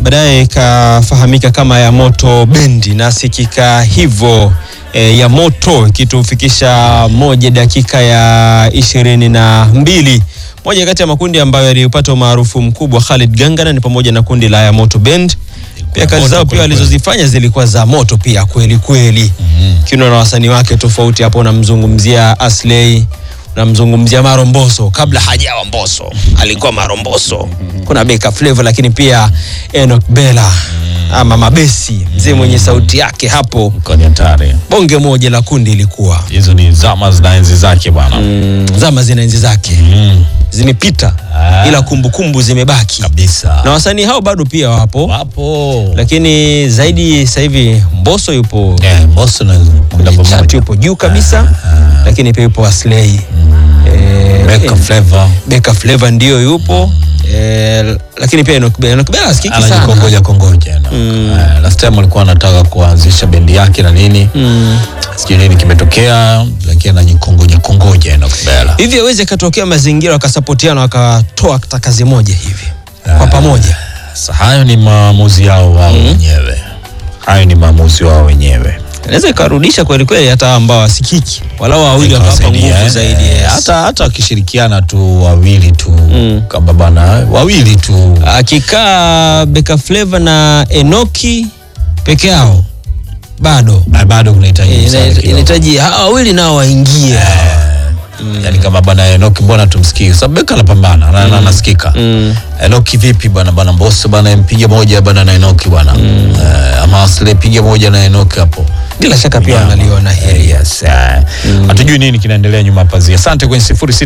baadaye ikafahamika kama ya moto bendi na sikika hivyo e, ya moto ikitufikisha moja dakika ya ishirini na mbili moja kati ya makundi ambayo yalipata umaarufu mkubwa Khalid Gangana ni pamoja na kundi la ya moto bend pia kazi moto zao pia kweli walizozifanya zilikuwa za moto pia kweli kweli kiuno na wasanii wake tofauti hapo unamzungumzia Asley unamzungumzia Maromboso kabla hajawa Mboso alikuwa Maromboso kuna Beka Flavor lakini pia Enoch Bella ama Mabesi mzee mwenye sauti yake hapo Kwenye hatari. bonge moja la kundi ilikuwa Hizo ni zama zina enzi zake bwana. mm, zama zina enzi zake Mm. zimepita Ah. ila kumbukumbu zimebaki Kabisa. na wasanii hao bado pia wapo Wapo. lakini zaidi sasa hivi Mbosso yupo Eh, Mbosso na muda chat pamoja. yupo juu kabisa lakini pia yupo Aslay eh, Beka eh, Flavor. Beka Flavor ndio yupo eh, lakini pia Enoch Bella Enoch Bella asikiki sana anajikongoja kongoja no. Eh, last time alikuwa anataka kuanzisha bendi yake na nini mm. sijui nini kimetokea lakini anajikongoja kongoja Enoch Bella. hivi awezi akatokea mazingira wakasapotiana wakatoa hata kazi moja hivi kwa pamoja Sasa hayo ni maamuzi yao wao wenyewe, hayo ni maamuzi wao wenyewe. inaweza ikarudisha kweli kweli hata ambao wasikiki walau wawili wakawapa Ikawasaidia, nguvu eh, zaidi eh, yes. hata hata wakishirikiana tu wawili tu Mm. kama bana wawili tu akikaa Beka Flavor na Enoki peke yao bado Ah, bado kunahitaji Eh, msaada ina- kidogo. inahitaji hawa wawili nao waingie yani kama bana Enoki mbona tumsikii sababu Beka anapambana na na- anasikika Mm. Enoki vipi bana bana Mbosso bana mpige moja bana na Enoki bana Eh, ama Aslay piga moja na Enoki hapo bila shaka pia Nyama. wanaliona hili Eh, yes, eh. hatujui nini kinaendelea nyuma ya pazia asante kwenye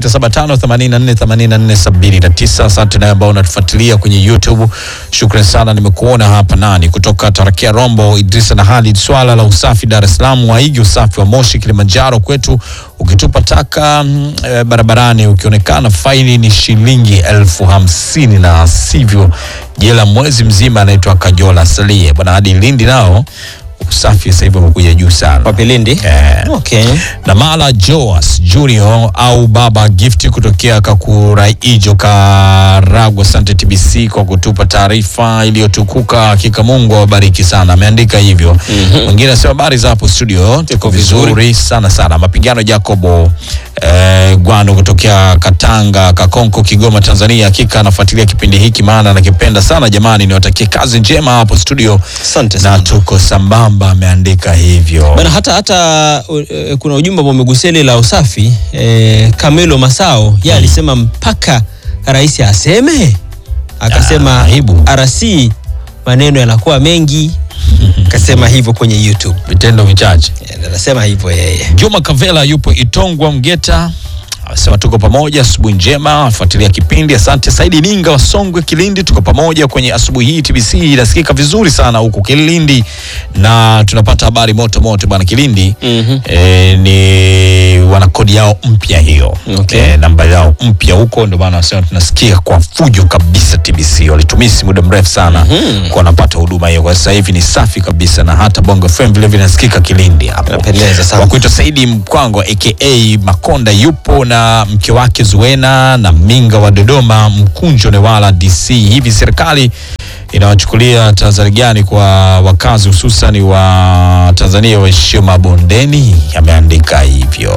0675848479 asante naye ambao unatufuatilia kwenye youtube shukran sana nimekuona hapa nani kutoka tarakia rombo idrisa na halid swala la usafi dar es salaam waigi usafi wa moshi kilimanjaro kwetu ukitupa taka mm, eh, barabarani ukionekana faini ni shilingi elfu hamsini na sivyo jela mwezi mzima anaitwa kajola salie bwana hadi lindi nao usafi sasa hivi umekuja juu sana kwa Pilindi Eh. okay. na Mala Joas Junior au Baba Gift kutokea Kakuraijo Karagwe. Asante TBC kwa kutupa taarifa iliyotukuka. Hakika Mungu awabariki sana, ameandika hivyo. Mwingine anasema habari za hapo studio, tuko vizuri sana sana. Mapigano Jacobo eh, Gwano kutokea Katanga Kakonko, Kigoma, Tanzania. Hakika anafuatilia kipindi hiki, maana anakipenda sana. Jamani, niwatakie kazi njema hapo studio asante na sana tuko sambamba, ameandika hivyo. bana hata hata uh, uh, kuna ujumbe ambao umegusia ile la usafi eh, Kamelo Masao yeye alisema mpaka rais aseme akasema Ah, aibu. RC maneno yanakuwa mengi akasema hivyo kwenye YouTube vitendo vichache. Eh, anasema hivyo yeye Juma Kavela yupo Itongwa Mgeta anasema tuko pamoja, asubuhi njema, afuatilia kipindi. Asante Saidi Ninga wa Songwe Kilindi, tuko pamoja kwenye asubuhi hii. TBC inasikika vizuri sana huku Kilindi na tunapata habari moto moto bwana Kilindi. Mhm. E, ni wana kodi yao mpya hiyo Okay. e, namba yao mpya huko, ndio maana wanasema tunasikia kwa fujo kabisa. TBC walitumisi muda mrefu sana kwa wanapata huduma hiyo, kwa sasa hivi ni safi kabisa, na hata Bongo FM vile vile nasikika Kilindi hapo Inapendeza sana. wa kuitwa Saidi Mkwango aka Makonda yupo na mke wake Zuena na Minga wa Dodoma, Mkunjo Newala DC. Hivi serikali inawachukulia tahadhari gani kwa wakazi hususan wa Tanzania waishio mabondeni? Ameandika hivyo.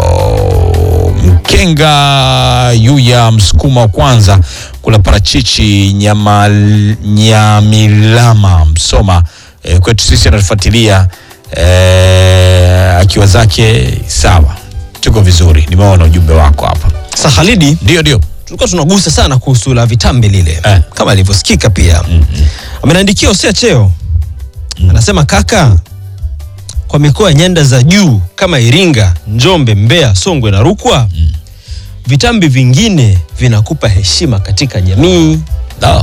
Mkenga Yuya Msukuma wa kwanza kula parachichi nyama, Nyamilama Msoma e, kwetu sisi anatufuatilia e, akiwa zake sawa, tuko vizuri. Nimeona ujumbe wako hapa, Sasa Khalidi ndio ndio tulikuwa tunagusa sana kuhusu la vitambi lile Eh. kama ilivyosikika pia ameniandikia Hosea Cheo anasema kaka kwa mikoa ya nyanda za juu kama Iringa, Njombe, Mbeya, Songwe na Rukwa vitambi vingine vinakupa heshima katika jamii. Da.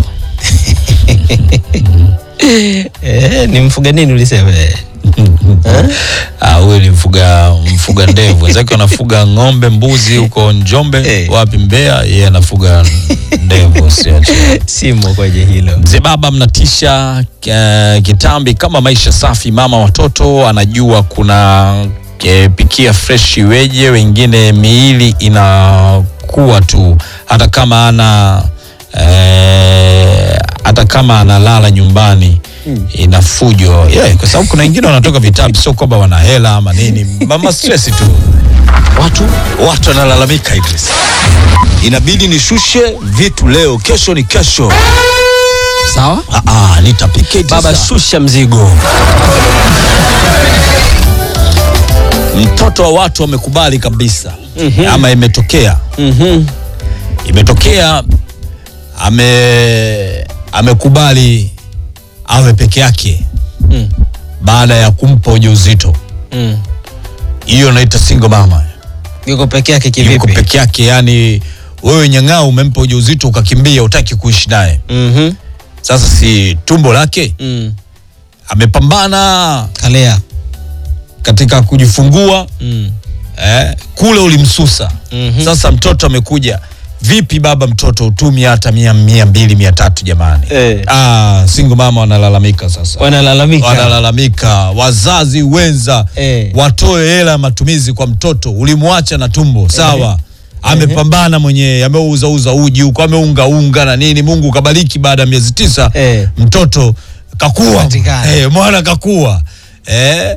Eh, ni mfuga nini ulisema? Eh, Ah, huyu ni mfuga mfuga ndevu, wenzake wanafuga ng'ombe, mbuzi huko Njombe, Eh. wapi Mbeya, yeye anafuga ndevu. Siache Simo kwenye hilo. Mzee baba mnatisha uh, kitambi kama maisha safi. Mama watoto anajua kuna eh, pikia fresh iweje, wengine miili inakuwa tu hata kama ana eh, eh, hata kama analala nyumbani ina fujo yeah, kwa sababu kuna wengine wanatoka vitabu, sio kwamba wana hela ama nini, mama stress tu. Watu watu wanalalamika Idris. inabidi nishushe vitu leo, kesho ni kesho. Sawa Ah, ah, nitapika Idris. baba, shusha mzigo. Mtoto wa watu wamekubali kabisa ama imetokea Mhm. imetokea ame amekubali awe peke yake Mm. baada ya kumpa ujauzito. Mm. Hiyo naita single mama, Yuko peke yake yuko kivipi? peke yake. Yani wewe nyang'ao, umempa ujauzito ukakimbia, utaki kuishi naye. Mhm. Sasa si tumbo lake Mm. amepambana Kalea. katika kujifungua Mm. eh, kule ulimsusa. Mhm. Sasa mtoto amekuja, vipi baba, mtoto utumi hata mia, mia mbili mia tatu jamani. Eh. Ah, single mama wanalalamika sasa Wanalalamika. wanalalamika wazazi wenza Eh. watoe hela ya matumizi kwa mtoto ulimwacha na tumbo sawa amepambana mwenyewe ameuzauza uji huko ameungaunga na nini mungu kabariki baada ya miezi tisa Eh. mtoto kakua Patikana. eh, mwana kakua eh.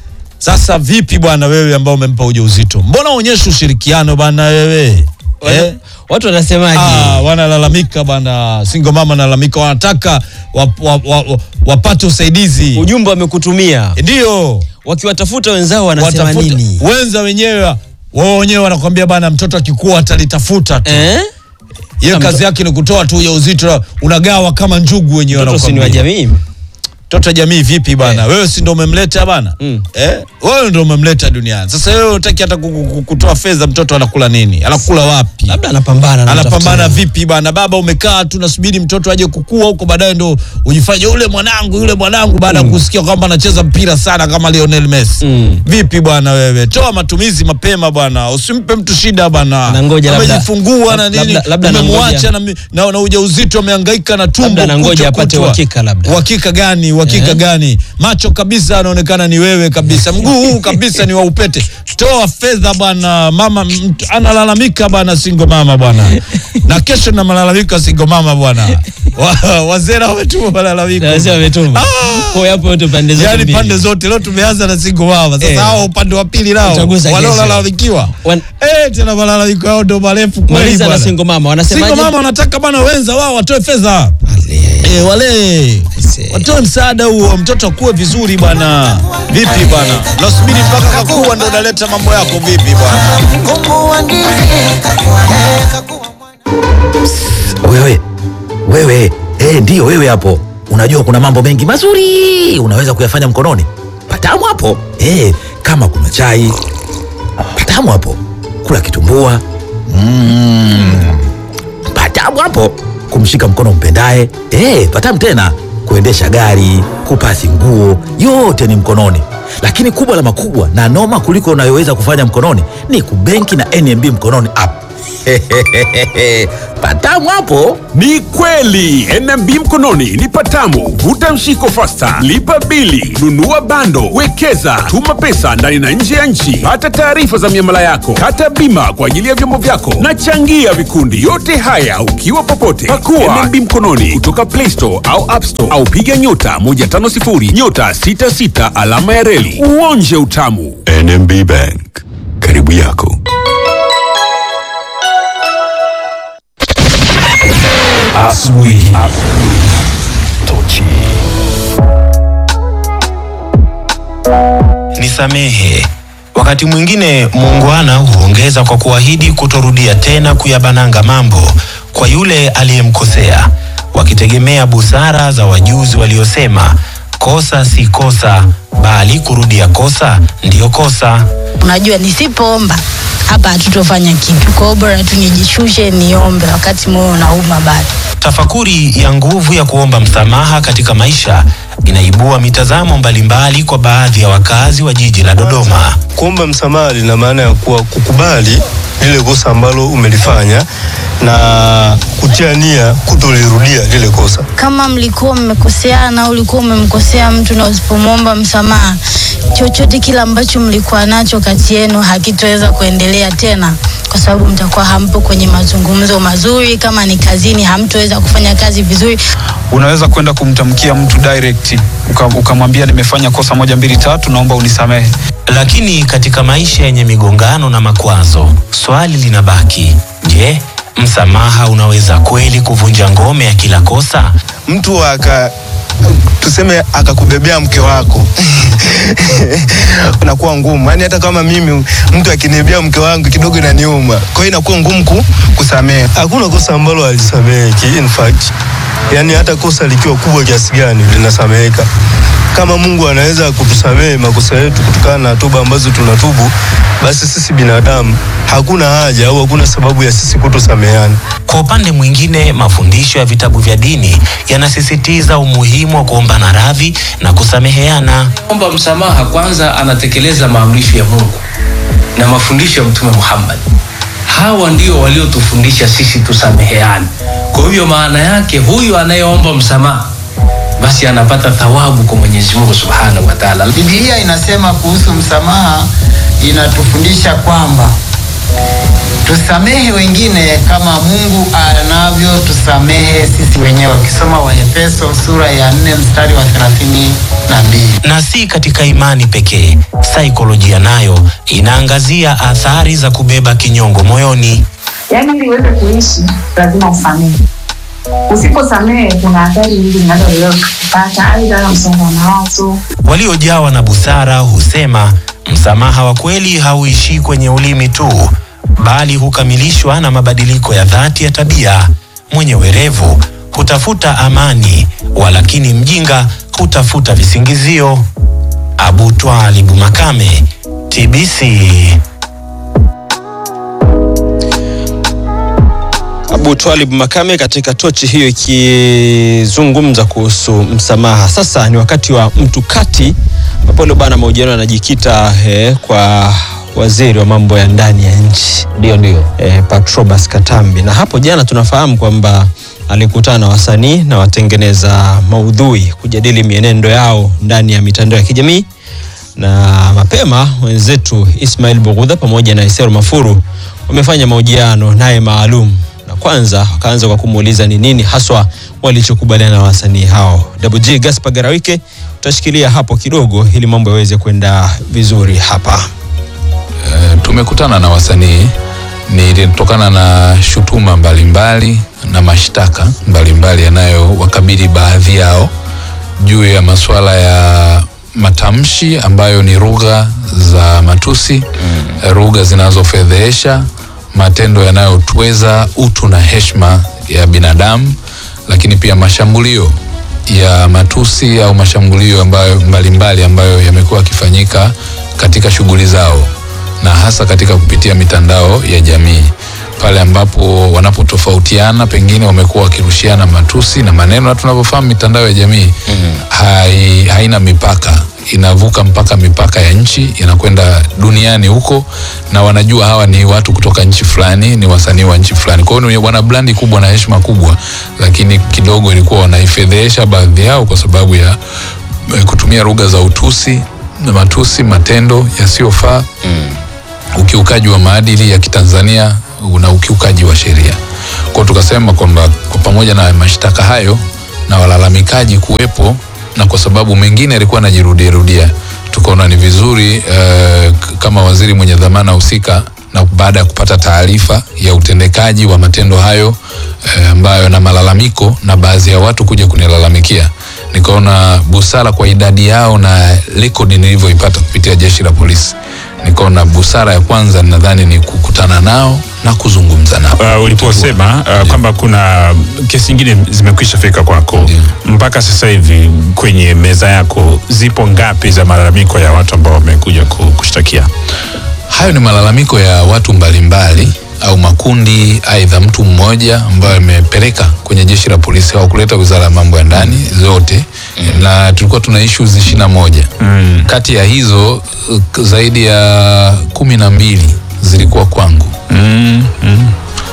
sasa vipi bwana wewe ambao umempa ujauzito mbona uonyesha ushirikiano bwana wewe Wana- eh? Watu wanasemaje? Ah, wanalalamika bwana, single mama wanalalamika, wanataka wap, wap, wap, wapate usaidizi. Ujumbe wamekutumia Ndio wakiwatafuta wenzao wanasema watafuta nini? wenza wenyewe wao wenyewe wanakwambia bana, mtoto akikua atalitafuta tu Eh? yeye kazi yake ni kutoa tu ujauzito, unagawa kama njugu wenyewe Mtoto si ni wa wanakwambia. jamii. Mtoto wa jamii vipi bana? Eh. Wewe si ndo umemleta bana? Mm. Eh? Wewe ndo umemleta duniani. Sasa wewe unataki hata ku- ku- ku- kutoa fedha, mtoto anakula nini? Anakula wapi? Labda anapambana na anapambana mtafuta. vipi bana? Baba umekaa tu nasubiri mtoto aje kukua huko, baadaye ndo ujifanye yule mwanangu yule mwanangu, baada ya kusikia kwamba anacheza mpira sana kama Lionel Messi. Mm. Vipi bwana wewe, toa matumizi mapema bwana, usimpe mtu shida bwana. Anangoja labda- amejifungua na lab- nini, labda- labda umemwacha anangoja- na, mi- na, na ujauzito amehangaika na tumbo, Labda anangoja kucha apate kutwa. uhakika labda. Uhakika gani? Uhakika Eh. gani? Macho kabisa anaonekana ni wewe kabisa, mguu huu kabisa ni wa upete. Toa fedha bwana. Mama mt- analalamika bwana, single mama bwana, na kesho na malalamika single mama bwana. Wa- Wazee na wametuma malalamiko Na wazee wametuma. Ah! Kwa hapo wote pande zote yani mbili. pande zote. Leo tumeanza na single mama, sasa Eh. hao upande wa pili nao Utagusa kesho. wanaolalamikiwa Wan- eh, tena malalamiko yao ndo marefu kweli Maliza na bwana. single mama wanasemaje? Single mama wanataka bwana wenza wao watoe fedha Ale. Eh, wale Aise. watoe msaada huo, mtoto akuwe vizuri bwana. Vipi bwana, nasubiri mpaka kakua ndo unaleta mambo yako vipi bwana? Mkungu wa ndizi kakuaneka kuwa mwana. Wewe wewe, eh, ndiyo wewe hapo. Unajua kuna mambo mengi mazuri unaweza kuyafanya mkononi. Patamu hapo eh, kama kuna chai patamu hapo, kula kitumbua mm, patamu hapo, kumshika mkono mpendaye eh, patamu tena, kuendesha gari, kupasi nguo, yote ni mkononi. Lakini kubwa la makubwa na noma kuliko unayoweza kufanya mkononi ni kubenki na NMB mkononi app. patamu hapo. Ni kweli NMB mkononi ni patamu. Vuta mshiko fasta, lipa bili, nunua bando, wekeza, tuma pesa ndani na nje ya nchi, pata taarifa za miamala yako, kata bima kwa ajili ya vyombo vyako na changia vikundi. Yote haya ukiwa popote. Pakua NMB mkononi kutoka Play Store au App Store au piga nyota 150 nyota 66 alama ya reli uonje utamu. NMB Bank, karibu yako. Asubuhi. Tochi. Nisamehe. Wakati mwingine muungwana huongeza kwa kuahidi kutorudia tena kuyabananga mambo kwa yule aliyemkosea, wakitegemea busara za wajuzi waliosema kosa si kosa, bali kurudia kosa ndiyo kosa. Unajua, nisipoomba hapa hatutofanya kitu. Kwa hiyo bora tu nijishushe niombe, wakati moyo unauma bado. Tafakuri ya nguvu ya kuomba msamaha katika maisha inaibua mitazamo mbalimbali kwa baadhi ya wakazi wa jiji la Dodoma. Kuomba msamaha lina maana ya kuwa kukubali lile kosa ambalo umelifanya na kutia nia kutolirudia lile kosa. Kama mlikuwa mmekoseana au ulikuwa umemkosea mtu na usipomwomba msamaha, chochote kile ambacho mlikuwa nacho kati yenu hakitoweza kuendelea tena, kwa sababu mtakuwa hampo kwenye mazungumzo mazuri. Kama ni kazini, hamtoweza kufanya kazi vizuri. Unaweza kwenda kumtamkia mtu direct uka- ukamwambia nimefanya kosa moja mbili tatu, naomba unisamehe. Lakini katika maisha yenye migongano na makwazo, swali linabaki: je, msamaha unaweza kweli kuvunja ngome ya kila kosa? mtu aka tuseme akakubebea mke wako unakuwa ngumu yaani hata kama mimi mtu akinibebea mke wangu kidogo inaniuma kwa hiyo inakuwa ngumu ku, kusamehe hakuna kosa ambalo alisameheki in fact yaani hata kosa likiwa kubwa kiasi gani linasameheka kama mungu anaweza kutusamehe makosa yetu kutokana na toba ambazo tunatubu basi sisi binadamu hakuna haja au hakuna sababu ya sisi kutosameheana Kwa upande mwingine, mafundisho ya vitabu vya dini yanasisitiza umuhimu wa kuombana radhi na kusameheana. omba msamaha kwanza anatekeleza maamrisho ya mungu na mafundisho ya mtume muhammad hawa ndio waliotufundisha sisi tusameheane kwa hivyo maana yake huyu anayeomba msamaha basi anapata thawabu kwa mwenyezi mungu subhanahu wa taala Biblia inasema kuhusu msamaha, inatufundisha kwamba tusamehe wengine kama Mungu anavyotusamehe sisi wenyewe. Ukisoma Waefeso sura ya 4 mstari wa 32. Na si katika imani pekee, saikolojia nayo inaangazia athari za kubeba kinyongo moyoni. Yaani ili uweze kuishi lazima usamehe. Usiposamehe kuna athari nyingi zinazoweza kupata, aidha msongo wa mawazo, Waliojawa na busara husema msamaha wa kweli hauishii kwenye ulimi tu, bali hukamilishwa na mabadiliko ya dhati ya tabia. Mwenye werevu hutafuta amani, walakini mjinga hutafuta visingizio. Abu Twalibu Makame, TBC. Abu Twalib Makame katika tochi hiyo ikizungumza kuhusu msamaha. Sasa ni wakati wa mtukati ambapo leo bana mahojiano yanajikita eh, kwa waziri wa mambo ya ndani ya nchi ndio ndio eh, Patrobas Katambi, na hapo jana tunafahamu kwamba alikutana na wasanii na watengeneza maudhui kujadili mienendo yao ndani ya mitandao ya kijamii na mapema wenzetu Ismail Bugudha pamoja na Isero Mafuru wamefanya mahojiano naye maalum, na kwanza wakaanza kwa kumuuliza ni nini haswa walichokubaliana na wasanii hao. Double G Gaspar Garawike, tutashikilia hapo kidogo ili mambo yaweze kwenda vizuri hapa. Eh, tumekutana na wasanii nilitokana na shutuma mbalimbali na mashtaka mbalimbali yanayowakabili baadhi yao juu ya masuala ya matamshi ambayo ni lugha za matusi mm. lugha zinazofedhehesha matendo yanayotweza utu na heshima ya binadamu lakini pia mashambulio ya matusi au mashambulio ambayo mbalimbali ambayo yamekuwa yakifanyika katika shughuli zao na hasa katika kupitia mitandao ya jamii pale ambapo wanapotofautiana pengine wamekuwa wakirushiana matusi na maneno na tunavyofahamu mitandao ya jamii mm-hmm. hai, haina mipaka inavuka mpaka mipaka ya nchi inakwenda duniani huko na wanajua hawa ni watu kutoka nchi fulani ni wasanii wa nchi fulani kwa hiyo ni wana blandi kubwa na heshima kubwa lakini kidogo ilikuwa wanaifedhehesha baadhi yao kwa sababu ya eh, kutumia lugha za utusi na matusi matendo yasiyofaa mm. ukiukaji wa maadili ya kitanzania na ukiukaji wa sheria kwao tukasema kwamba kwa pamoja na mashtaka hayo na walalamikaji kuwepo na kwa sababu mengine yalikuwa anajirudiarudia tukaona ni vizuri uh, kama waziri mwenye dhamana husika na baada ya kupata taarifa ya utendekaji wa matendo hayo eh, ambayo na malalamiko na baadhi ya watu kuja kunilalamikia nikaona busara kwa idadi yao na rekodi nilivyoipata kupitia jeshi la polisi nikaona busara ya kwanza nadhani ni kukutana nao na kuzungumza nao uh, uliposema uh, kwamba kuna kesi nyingine zimekwisha fika kwako mpaka sasa hivi kwenye meza yako zipo ngapi za malalamiko ya watu ambao wamekuja ku- kushtakia hayo ni malalamiko ya watu mbalimbali au makundi aidha mtu mmoja ambayo amepeleka kwenye jeshi la polisi au kuleta wizara ya mambo ya ndani zote mm. na tulikuwa tuna issues ishirini na moja mm. kati ya hizo uh, zaidi ya kumi na mbili zilikuwa kwangu mm. Mm.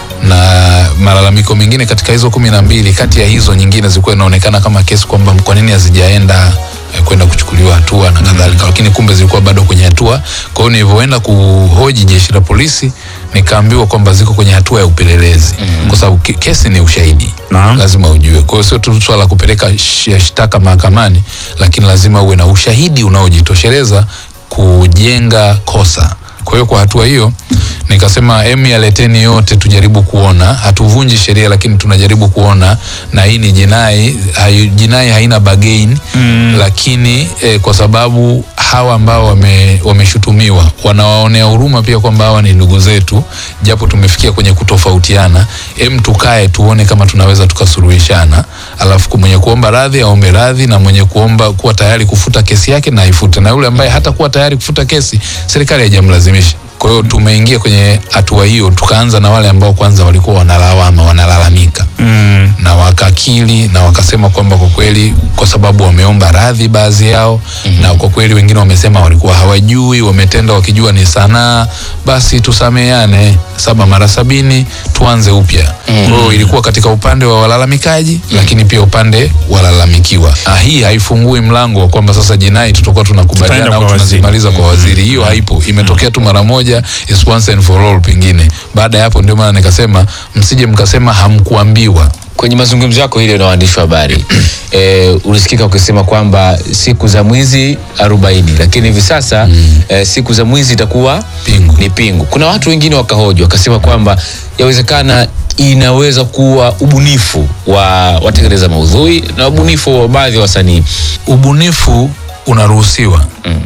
na malalamiko mengine katika hizo kumi na mbili kati ya hizo nyingine zilikuwa inaonekana kama kesi kwamba kwa nini hazijaenda eh, kwenda kuchukuliwa hatua na kadhalika lakini kumbe zilikuwa bado kwenye hatua kwa hiyo nilivyoenda kuhoji jeshi la polisi nikaambiwa kwamba ziko kwenye hatua ya upelelezi kwa sababu ke- kesi ni ushahidi lazima ujue kwa hiyo sio tu swala la kupeleka sh- shtaka mahakamani lakini lazima uwe na ushahidi unaojitosheleza kujenga kosa kwa hiyo kwa hatua hiyo nikasema em yaleteni yote tujaribu kuona hatuvunji sheria lakini tunajaribu kuona na hii ni jinai hai, jinai haina bagain mm. lakini eh, kwa sababu hawa ambao wame- wameshutumiwa wanawaonea huruma pia kwamba hawa ni ndugu zetu japo tumefikia kwenye kutofautiana em tukae tuone kama tunaweza tukasuluhishana alafu mwenye kuomba radhi aombe radhi na mwenye kuomba kuwa tayari kufuta kesi yake na aifute na yule ambaye hata kuwa tayari kufuta kesi serikali haijamlazimisha kwa hiyo tumeingia kwenye hatua hiyo tukaanza na wale ambao kwanza walikuwa wanalawama wanalalamika mm. na wakakili na wakasema kwamba kwa kweli kwa sababu wameomba radhi baadhi yao mm-hmm. na kwa kweli wengine wamesema walikuwa hawajui wametenda wakijua ni sanaa basi tusameane saba mara sabini tuanze upya mm-hmm. kwa hiyo ilikuwa katika upande wa walalamikaji mm-hmm. lakini pia upande walalamikiwa ah, hii haifungui mlango wa kwamba sasa jinai tutakuwa tunakubaliana Tutaenda au kwa waziri. tunazimaliza kwa waziri hiyo haipo imetokea tu mara moja is once and for all pengine baada ya hapo ndio maana nikasema msije mkasema hamkuambiwa kwenye mazungumzo yako hili na waandishi wa habari e, ulisikika ukisema kwamba siku za mwizi arobaini lakini hivi sasa mm. e, siku za mwizi itakuwa pingu. ni pingu kuna watu wengine wakahoji wakasema kwamba yawezekana inaweza kuwa ubunifu wa watengeneza maudhui na ubunifu wa baadhi ya wasanii ubunifu unaruhusiwa mm.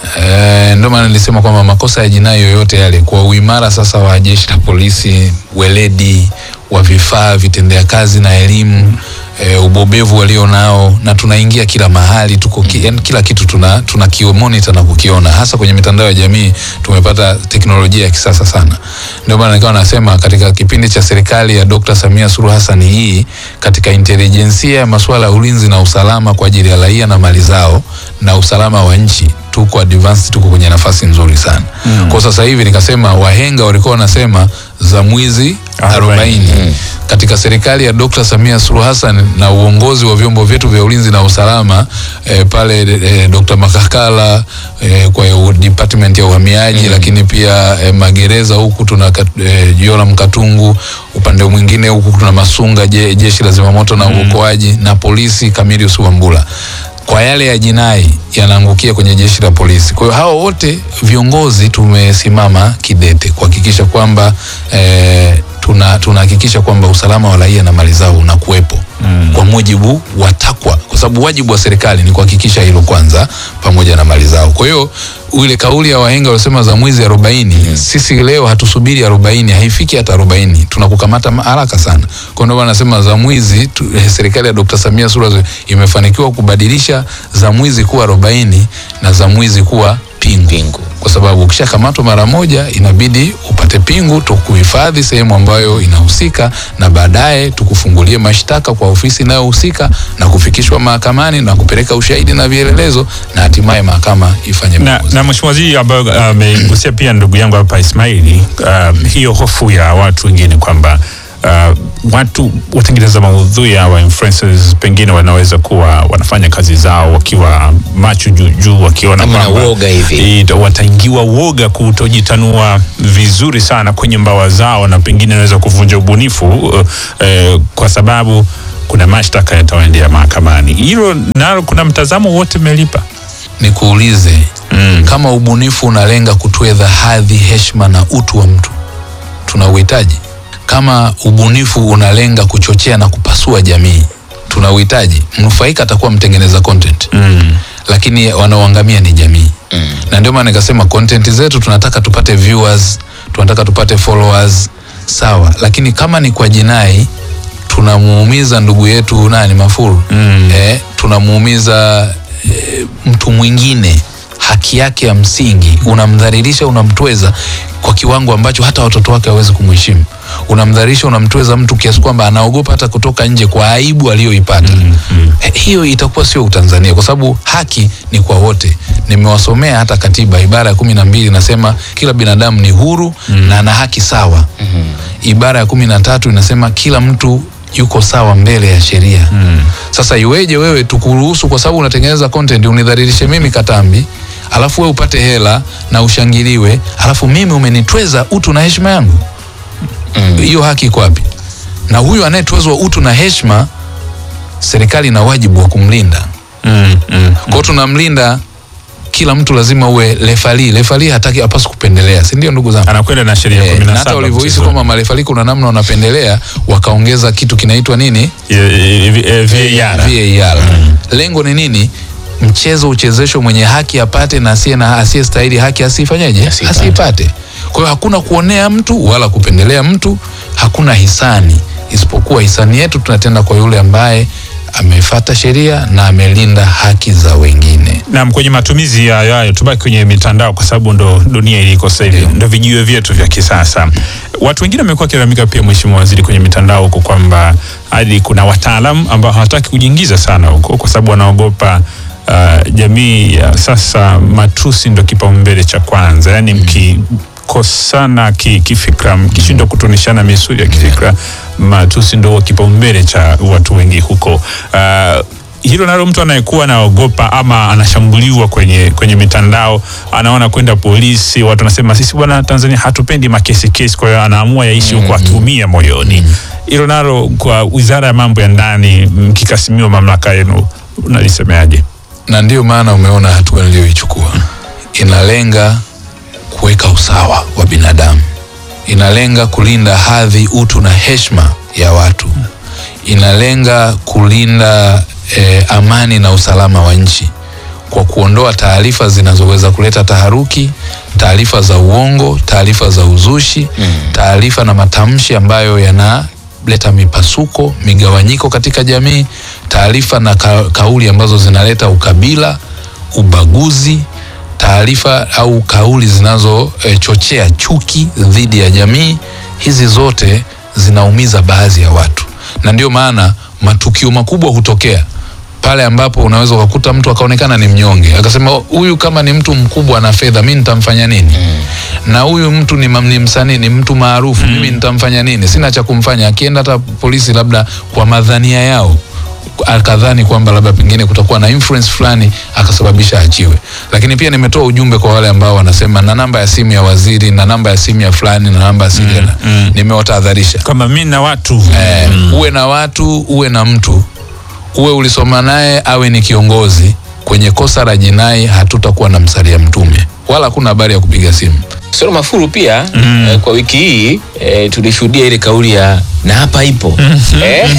E, ndio maana nilisema kwamba makosa ya jinai yoyote yale kwa uimara sasa wa jeshi la polisi weledi wa vifaa vitendea kazi na elimu e, ubobevu walio nao na tunaingia kila mahali tuko ki, yani kila kitu tuna, tuna kimonita na kukiona hasa kwenye mitandao ya jamii tumepata teknolojia ya kisasa sana ndio maana nikawa nasema katika kipindi cha serikali ya Dr. Samia Suluhu Hassan hii katika intelijensia ya masuala ya ulinzi na usalama kwa ajili ya raia na mali zao na usalama wa nchi tuko advanced tuko kwenye nafasi nzuri sana mm. kwa sasa hivi nikasema wahenga walikuwa wanasema za mwizi 40 mm. katika serikali ya Dr. Samia Suluhu Hassan na uongozi wa vyombo vyetu vya ulinzi na usalama eh, pale eh, Dr. Makakala eh, kwa hiyo department ya uhamiaji mm. lakini pia eh, magereza huku tuna kat- eh, Joram Katungu upande mwingine huku tuna Masunga je, jeshi la zimamoto na uokoaji na polisi Camillus Wambura kwa yale ya jinai yanaangukia kwenye jeshi la polisi. Kwa hiyo hao wote viongozi tumesimama kidete kuhakikisha kwamba eh, tuna tunahakikisha kwamba usalama wa raia na mali zao unakuwepo mm. kwa mujibu wa takwa, kwa sababu wajibu wa serikali ni kuhakikisha hilo kwanza, pamoja na mali zao. Kwa hiyo ile kauli ya wahenga waliosema za mwizi arobaini mm. sisi leo hatusubiri arobaini, haifiki hata arobaini, tunakukamata ma- haraka sana. Kwa ndio maana nasema za mwizi tu, eh, serikali ya Dr. Samia Suluhu Hassan imefanikiwa kubadilisha za mwizi kuwa arobaini na za mwizi kuwa pingu, pingu. kwa sababu ukishakamatwa mara moja inabidi upate pingu tukuhifadhi sehemu ambayo inahusika na baadaye tukufungulie mashtaka kwa ofisi inayohusika na kufikishwa mahakamani na kupeleka ushahidi na vielelezo na hatimaye mahakama ifanye na, na mheshimiwa waziri ambayo amegusia pia ndugu yangu hapa Ismaili uh, hiyo hofu ya watu wengine kwamba uh, watu watengeneza maudhui hawa influencers pengine wanaweza kuwa wanafanya kazi zao wakiwa macho juu juu wakiona Kama na kwamba woga hivi. ita- wataingiwa woga kutojitanua vizuri sana kwenye mbawa zao na pengine inaweza kuvunja ubunifu uh, eh, kwa sababu kuna mashtaka yatawaendea mahakamani. Hilo nalo kuna mtazamo wote mmelipa? nikuulize mm. kama ubunifu unalenga kutwedha hadhi heshima na utu wa mtu tuna uhitaji kama ubunifu unalenga kuchochea na kupasua jamii tuna uhitaji mnufaika atakuwa mtengeneza content mm. lakini wanaoangamia ni jamii mm. na ndio maana nikasema content zetu tunataka tupate viewers tunataka tupate followers sawa lakini kama ni kwa jinai tunamuumiza ndugu yetu nani mafuru mm. eh, tunamuumiza eh, mtu mwingine haki yake ya msingi unamdhalilisha unamtweza kwa kiwango ambacho hata watoto wake hawezi kumheshimu unamdhalilisha unamtweza mtu kiasi kwamba anaogopa hata kutoka nje kwa aibu aliyoipata mm, mm. Eh, hiyo itakuwa sio utanzania kwa sababu haki ni kwa wote nimewasomea hata katiba ibara ya kumi na mbili inasema kila binadamu ni huru mm. na ana haki sawa mm. ibara ya kumi na tatu inasema kila mtu yuko sawa mbele ya sheria mm. sasa iweje wewe tukuruhusu kwa sababu unatengeneza content unidhalilishe mimi katambi alafu we upate hela na ushangiliwe alafu mimi umenitweza utu na heshima yangu hiyo haki iko wapi na huyu anayetwezwa utu na heshima serikali ina wajibu wa kumlinda mm, mm, kwao tunamlinda kila mtu lazima uwe lefali lefali hataki apasi kupendelea si ndio ndugu zangu anakwenda na sheria Eh, kumi na na hata saba walivyohisi mchezoni. kwamba marefali kuna namna wanapendelea wakaongeza kitu kinaitwa nini VAR. VAR. lengo ni nini mchezo uchezeshwe mwenye haki apate na asiye na asiyestahili haki asifanyeje asiipate kwa hiyo hakuna kuonea mtu wala kupendelea mtu hakuna hisani isipokuwa hisani yetu tunatenda kwa yule ambaye amefata sheria na amelinda haki za wengine Naam, kwenye matumizi ya hayo tubaki kwenye mitandao kwa sababu ndo dunia iliko sasa hivi, ndo vijiwe vyetu vya kisasa. Watu wengine wamekuwa wakilalamika pia, Mheshimiwa Waziri, kwenye mitandao huko kwamba hadi kuna wataalamu ambao hawataki kujiingiza sana huko kwa sababu wanaogopa uh, jamii ya sasa, matusi ndo kipaumbele cha kwanza, yaani mkikosana ki, kifikra, mkishindwa kutonishana misuli ya kifikra, matusi ndo kipaumbele cha watu wengi huko uh, hilo nalo mtu anayekuwa anaogopa ama anashambuliwa kwenye kwenye mitandao anaona kwenda polisi watu wanasema sisi bwana tanzania hatupendi makesi kesi kwa hiyo anaamua yaishi huko akiumia moyoni hilo nalo kwa wizara ya mambo ya ndani mkikasimiwa mamlaka yenu unalisemeaje na ndio maana umeona hatua niliyoichukua inalenga kuweka usawa wa binadamu inalenga kulinda hadhi utu na heshima ya watu inalenga kulinda eh, amani na usalama wa nchi kwa kuondoa taarifa zinazoweza kuleta taharuki taarifa za uongo taarifa za uzushi taarifa na matamshi ambayo yanaleta mipasuko migawanyiko katika jamii taarifa na ka, kauli ambazo zinaleta ukabila ubaguzi taarifa au kauli zinazochochea e, chuki dhidi ya jamii hizi zote zinaumiza baadhi ya watu na ndio maana matukio makubwa hutokea pale ambapo unaweza ukakuta mtu akaonekana ni mnyonge akasema huyu kama ni mtu mkubwa na fedha mi nitamfanya nini na huyu mtu ni, mam- ni msanii ni mtu maarufu mimi nitamfanya nini sina cha kumfanya akienda hata polisi labda kwa madhania yao akadhani kwamba labda pengine kutakuwa na influence fulani akasababisha achiwe lakini pia nimetoa ujumbe kwa wale ambao wanasema na namba ya simu ya waziri na namba ya simu ya fulani na namba ya simu ya nimewatahadharisha kwamba mi na watu eh, uwe na watu uwe na mtu uwe ulisoma naye awe ni kiongozi kwenye kosa la jinai hatutakuwa na msalia mtume wala hakuna habari ya kupiga simu Soro Mafuru pia eh, kwa wiki hii eh, tulishuhudia ile kauli ya na hapa ipo eh?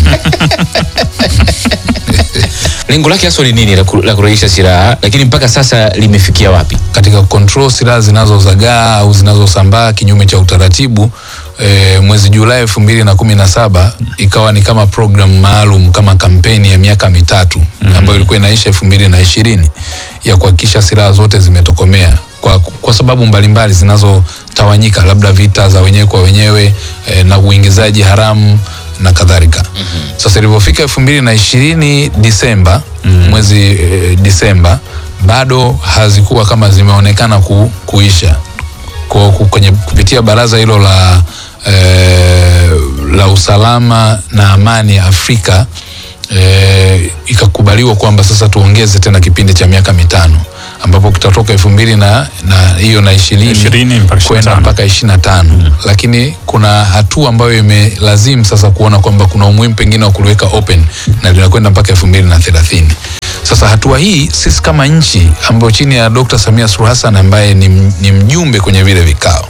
lengo lake haswa ni nini la ku- la kurejesha silaha, lakini mpaka sasa limefikia wapi? katika control silaha zinazozagaa au zinazosambaa kinyume cha utaratibu e, mwezi Julai elfu mbili na kumi na saba ikawa ni kama program maalum kama kampeni ya miaka mitatu mm-hmm. ambayo ilikuwa inaisha elfu mbili na ishirini ya kuhakikisha silaha zote zimetokomea kwa, kwa sababu mbalimbali zinazotawanyika labda vita za wenyewe kwa wenyewe e, na uingizaji haramu na kadhalika mm-hmm. sasa ilivyofika elfu mbili na ishirini Disemba mm-hmm. mwezi e, Disemba bado hazikuwa kama zimeonekana ku, kuisha kwa, ku- kwenye kupitia baraza hilo la eh, la usalama na amani Afrika eh, ikakubaliwa kwamba sasa tuongeze tena kipindi cha miaka mitano ambapo kitatoka elfu mbili na na hiyo na ishirini kwenda mpaka ishirini na tano lakini kuna hatua ambayo imelazimu sasa kuona kwamba kuna umuhimu pengine wa kuliweka open na linakwenda mpaka elfu mbili na thelathini sasa hatua hii sisi kama nchi ambayo chini ya Dr. Samia Suluhu Hassan ambaye ni, m- ni mjumbe kwenye vile vikao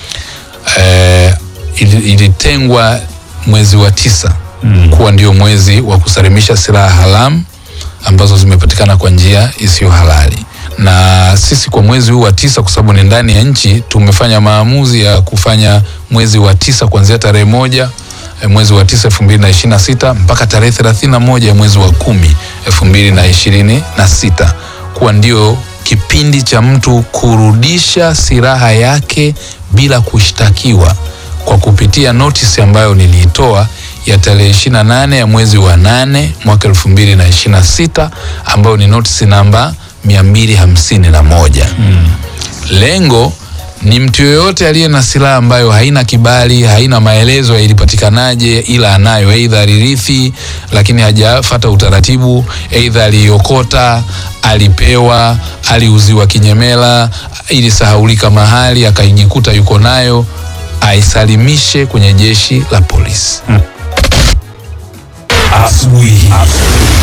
eh, ili- ilitengwa mwezi wa tisa mm. kuwa ndio mwezi wa kusalimisha silaha haramu ambazo zimepatikana kwa njia isiyo halali na sisi kwa mwezi huu wa tisa kwa sababu ni ndani ya nchi tumefanya maamuzi ya kufanya mwezi wa tisa kuanzia tarehe moja eh, mwezi wa tisa elfu mbili na ishirini na sita mpaka tarehe thelathini na moja ya mwezi wa kumi elfu mbili na ishirini na sita kuwa ndio kipindi cha mtu kurudisha silaha yake bila kushtakiwa kwa kupitia notisi ambayo niliitoa ya tarehe 28 ya mwezi wa nane mwaka elfu mbili na ishirini na sita ambayo ni notisi namba 251 mm. lengo ni mtu yoyote aliye na silaha ambayo haina kibali haina maelezo ya ilipatikanaje ila anayo eidha alirithi lakini hajafata utaratibu eidha aliiokota alipewa, aliuziwa kinyemela, ilisahaulika mahali, akaijikuta yuko nayo, aisalimishe kwenye jeshi la polisi. Asubuhi.